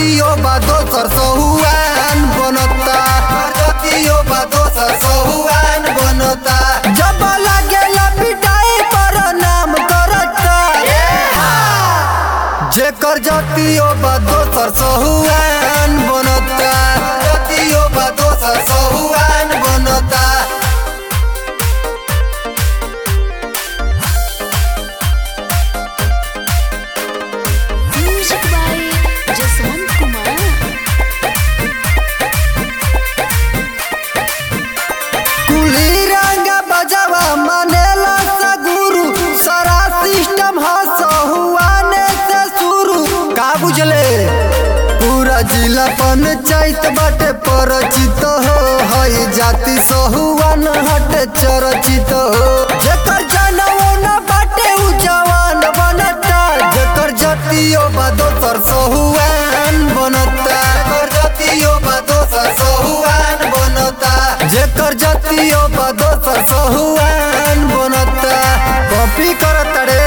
जतियो बा दोसर सहुआन बनता जतियो बा दोसर सहुआन बनता जब लागेला पिटाई पर नाम करता जेकर जतियो बा दोसर सहुआन बनता जतियो बा दोसर सहुआन बनता Music by Jaswant Kumar. कुली रंग बजावा मानेला सा गुरु सारा सिस्टम हसहुआने से शुरू का बुझले पूरा जिला पंचायत बाटे परिचित हो हई जाति सहुआन हटे चरचित हो जेकर जनवो न बाटे उ जवान बनता जेकर जतियो बा दोसर सहुआन बनता जेकर जतियो बा दोसर सहुआन बनता जेकर जतियो बा दोसर सहुआन बनता कॉपी करत रे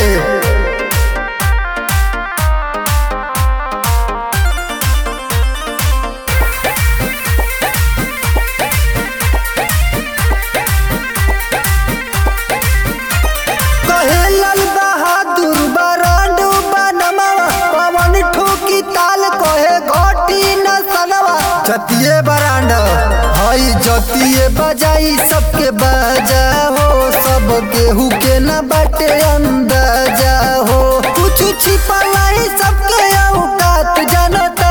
कहे लाल बहादुर बरांडू बनमावा पवन ठोकी ताल कहे घोटी न सनवा जतिये बरांड हई जतिये बजाई सबके बजा हो सब केहू के न बाटे अंदाजा हो कुछ छिपलाई सबके औकात जनता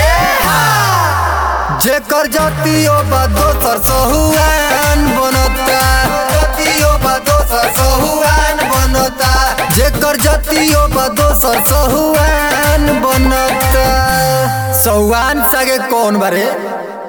जेकर जतियो बा दोसर सहुआन बनता जतियो बा दोसर सहुआन बनता जेकर जतियो बा दोसर सहुआन बनता सहुआन सगे कौन बारे